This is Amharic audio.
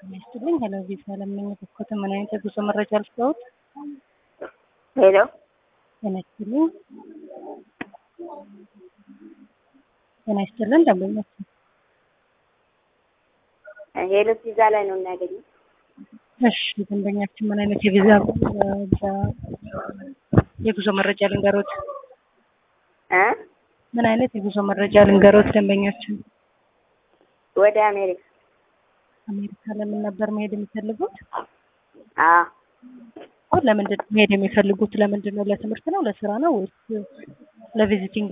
ይስጥልኝ። ሄሎ ቪዛ ለምኝ በኮተ ምን አይነት የጉዞ መረጃ ልስጠውት? ሄሎ ጤና ይስጥልኝ። ጤና ይስጥልን ደንበኞች ሄሎ ቪዛ ላይ ነው የሚያገኘው። እሺ ደንበኛችን ምን አይነት የቪዛ የጉዞ መረጃ ልንገሮት? እ ምን አይነት የጉዞ መረጃ ልንገሮት? ደንበኛችን ወደ አሜሪካ አሜሪካ ለምን ነበር መሄድ የሚፈልጉት? አ ለምንድን ነው መሄድ የሚፈልጉት? ለምንድን ነው? ለትምህርት ነው? ለስራ ነው ወይስ ለቪዚቲንግ